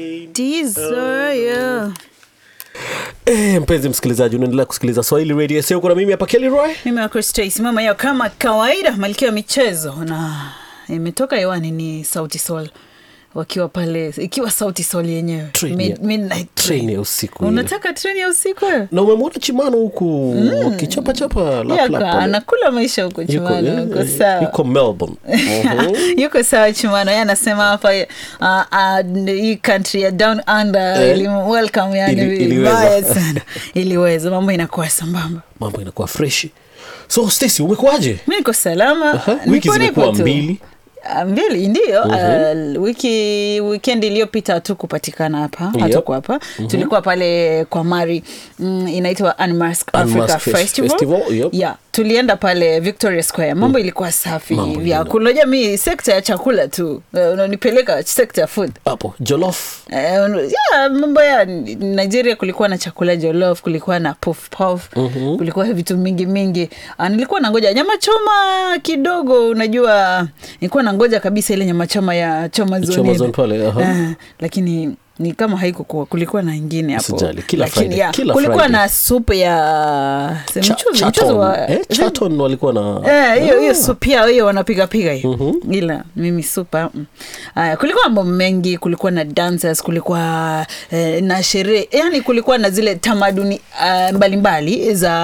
Desire. E, mpenzi msikilizaji unaendelea kusikiliza swahili radio sio kuna mimi hapa Kelly Roy Mimi wako Stacy mama yao kama kawaida, malkia wa michezo, na imetoka hewani ni Sauti Sol wakiwa pale, ikiwa Sauti Sol yenyewe Train Mid- ya- midnight train train. ya usiku ile. Unataka treni ya usiku wewe? na umemwona chimano huku akichapachapa Yaka, anakula maisha huko Chumano, uko sawa yuko melbourne Mhm. yuko sawa Chumano. Yeye anasema hapa uh, uh, hii country ya down under Eh. ili welcome yani Ili- iliweza. vibaya sana, iliweza mambo inakuwa sambamba. mambo inakuwa freshi so Stacy umekuwaje Mi niko salama, Aha, nipo wiki nipo zimekuwa tu. mbili Ah, mbili ndio uh, wiki weekend iliyopita tu kupatikana hapa Yep. hatuko hapa tulikuwa pale kwa mari mm, inaitwa Unmask Africa Unmask Fes- Festival, Festival, yep. yeah tulienda pale Victoria Square mambo ilikuwa safi Mambo vyakula unajua mi sekta ya chakula tu eh, unanipeleka sekta ya food hapo jolof Eh, un- yeah, mambo ya nigeria kulikuwa na chakula jolof kulikuwa na puff puff kulikuwa vitu mingi mingi Ah, nilikuwa na ngoja nyama choma kidogo unajua nilikuwa na ngoja kabisa ile nyama choma ya choma zone Choma ile. zone pale, aha. Ah, lakini ni kama haikukuwa kulikuwa na ingine hapo Usijali, kila Lakini, Friday, yeah, kila kulikuwa Friday. na supu ya Cha- mchuzi mchuzi Chaton. wa Eh, Chaton walikuwa na Eh, hiyo hiyo supu yao hiyo wanapiga piga hiyo ila mimi supa mm. aya kulikuwa mambo mengi kulikuwa na dancers kulikuwa eh, na sherehe yani kulikuwa na zile tamaduni uh, mbalimbali za